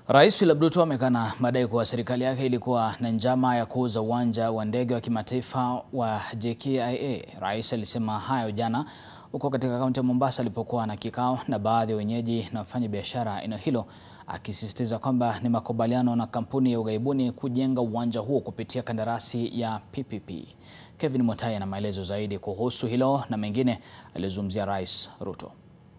Rais William Ruto amekana madai kuwa serikali yake ilikuwa na njama ya kuuza uwanja wa ndege wa kimataifa wa JKIA. Rais alisema hayo jana huko katika kaunti ya Mombasa alipokuwa na kikao na baadhi ya wenyeji na wafanyabiashara eneo hilo, akisisitiza kwamba ni makubaliano na kampuni ya ughaibuni kujenga uwanja huo kupitia kandarasi ya PPP. Kevin Mutai ana maelezo zaidi kuhusu hilo na mengine aliyozungumzia Rais Ruto.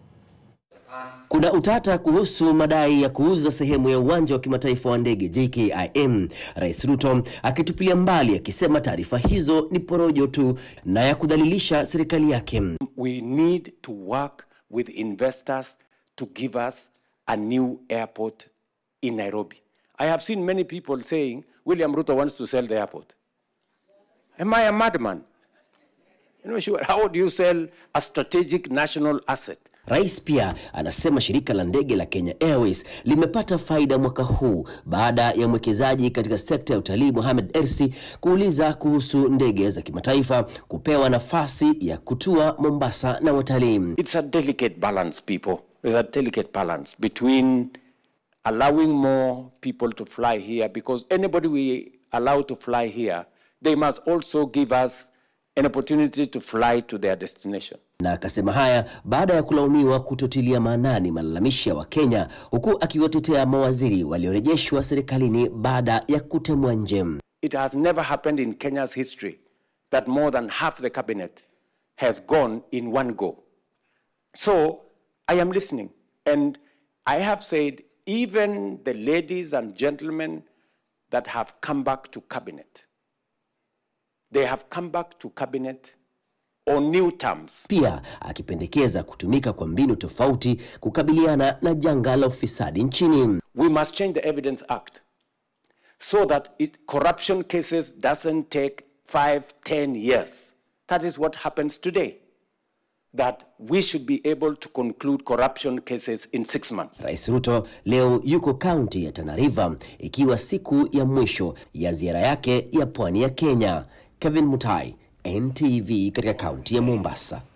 Kuna utata kuhusu madai ya kuuza sehemu ya uwanja wa kimataifa wa ndege JKIM. Rais Ruto akitupilia mbali akisema taarifa hizo ni porojo tu na ya kudhalilisha serikali yake. We need to work with investors to give us a new airport in Nairobi. I have seen many people saying William Ruto wants to sell the airport. Am I a madman? You know, sure, how do you sell a strategic national asset? Rais pia anasema shirika la ndege la Kenya Airways limepata faida mwaka huu baada ya mwekezaji katika sekta ya utalii Mohamed Ersi kuuliza kuhusu ndege za kimataifa kupewa nafasi ya kutua Mombasa na watalii. It's a delicate balance, people. There's a delicate balance between allowing more people to fly here because anybody we allow to fly here, they must also give us an opportunity to fly to their destination. Na akasema haya baada ya kulaumiwa kutotilia maanani malalamishi ya Wakenya, huku akiwatetea mawaziri waliorejeshwa serikalini baada ya kutemwa nje. It has never happened in Kenya's history that more than half the cabinet has gone in one go. So I am listening. And I have said, even the ladies and gentlemen that have come back to cabinet, they have come back to cabinet on new terms. Pia akipendekeza kutumika kwa mbinu tofauti kukabiliana na janga la ufisadi nchini. We must change the Evidence Act so that it, corruption cases doesn't take five, ten years. That is what happens today. That we should be able to conclude corruption cases in six months. Rais Ruto leo yuko kaunti ya Tana River ikiwa siku ya mwisho ya ziara yake ya pwani ya Kenya. Kevin Mutai, NTV katika kaunti ya Mombasa.